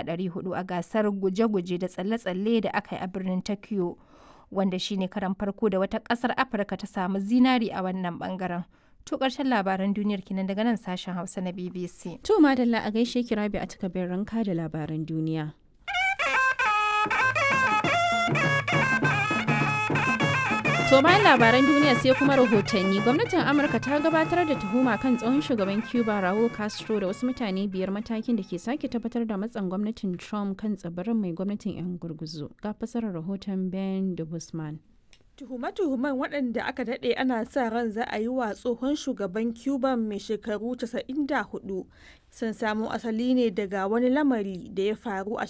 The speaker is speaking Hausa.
400 a gasar guje-guje da tsalle-tsalle da aka yi a birnin Tokyo, wanda shine karan farko da wata ƙasar Afirka ta samu zinari a wannan bangaren. To ƙarshen labaran duniyar kinan daga nan sashen Hausa na BBC. To madalla a gaishe ki Rabi a takabin ranka da labaran duniya. To bayan labaran duniya sai kuma rahotanni gwamnatin Amurka ta gabatar da tuhuma kan tsohon shugaban Cuba Raul Castro da wasu mutane biyar matakin da ke sake tabbatar da matsan gwamnatin Trump kan tsibirin mai gwamnatin 'yan gurguzu. Ga fasarar rahoton Ben de Guzman. Tuhume-tuhumen waɗanda aka daɗe ana sa ran za a yi wa tsohon shugaban Cuba mai shekaru 94 sun samo asali ne daga wani lamari da ya faru a